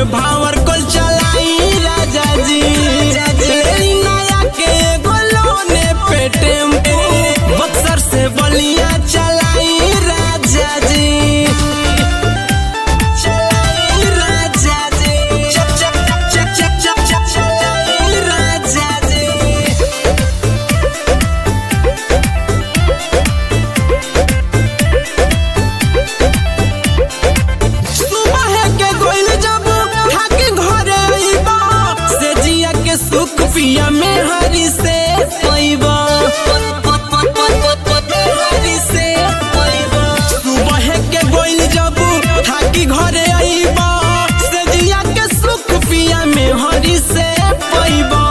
में भावर कल चलाई राजा जी लेली नया के एगो लोने पे टेम्पू बक्सर से बलिया चलाई राजा जी चलाई राजा जी चप चप चप चप चप चप चप चलाई राजा जी सुबह के गोइल जब थाके घरे अइबा से जिया के सुख पिया में हरी से पइबा हरी से पइबा सुबह के गोइल जब थाकी घरे अइबा से जिया के सुख पिया में हरी से पइबा